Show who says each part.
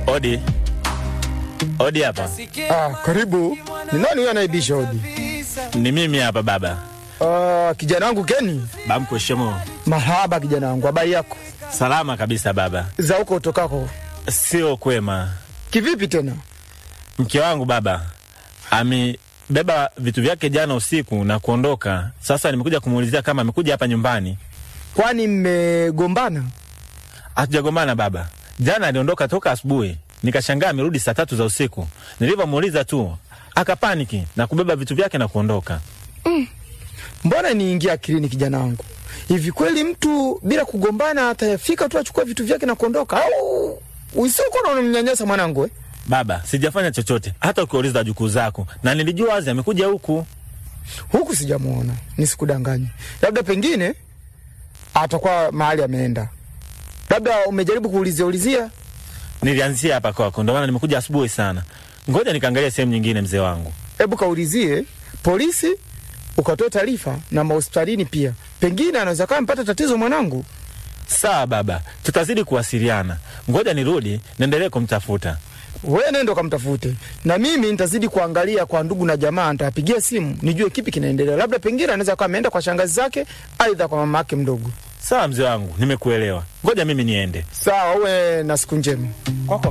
Speaker 1: Odi, odi hapa.
Speaker 2: Ah, karibu. Ni nani huyo anaibisha hodi?
Speaker 1: Ni mimi hapa baba.
Speaker 2: Ah, kijana wangu Keni.
Speaker 1: Bamko shemo.
Speaker 2: Mahaba kijana wangu, habari yako?
Speaker 1: Salama kabisa baba.
Speaker 2: Za huko utokako.
Speaker 1: Sio kwema.
Speaker 2: Kivipi tena?
Speaker 1: Mke wangu baba amebeba vitu vyake jana usiku na kuondoka. Sasa nimekuja kumuulizia kama amekuja hapa nyumbani.
Speaker 2: Kwani mmegombana?
Speaker 1: Hatujagombana baba. Jana aliondoka toka asubuhi, nikashangaa amerudi saa tatu za usiku. Nilivyomuuliza tu akapaniki na kubeba vitu vyake na kuondoka.
Speaker 2: Mbona niingia akilini kijana wangu? Hivi kweli mtu bila kugombana atafika tu achukue vitu vyake na kuondoka au usiku na unamnyanyasa mwanangu eh?
Speaker 1: Baba, sijafanya chochote, hata ukiuliza jukuu zako, na nilijua wazi amekuja huku.
Speaker 2: Huku sijamuona, nisikudanganye. Labda pengine atakuwa mahali ameenda. Labda umejaribu kuulizia ulizia.
Speaker 1: Nilianzia hapa kwako, ndio maana nimekuja asubuhi sana. Ngoja nikaangalia sehemu nyingine, mzee wangu.
Speaker 2: Hebu kaulizie polisi, ukatoe taarifa na mahospitalini pia, pengine anaweza kama mpata tatizo mwanangu.
Speaker 1: Sawa baba, tutazidi kuwasiliana. Ngoja nirudi niendelee kumtafuta.
Speaker 2: Wewe nenda ukamtafute, na mimi nitazidi kuangalia kwa ndugu na jamaa, nitawapigia simu nijue kipi kinaendelea. Labda pengine anaweza kuwa ameenda kwa shangazi zake, aidha kwa mama yake mdogo.
Speaker 1: Sawa mzee wangu, nimekuelewa. Ngoja mimi niende.
Speaker 2: Sawa, uwe na siku njema.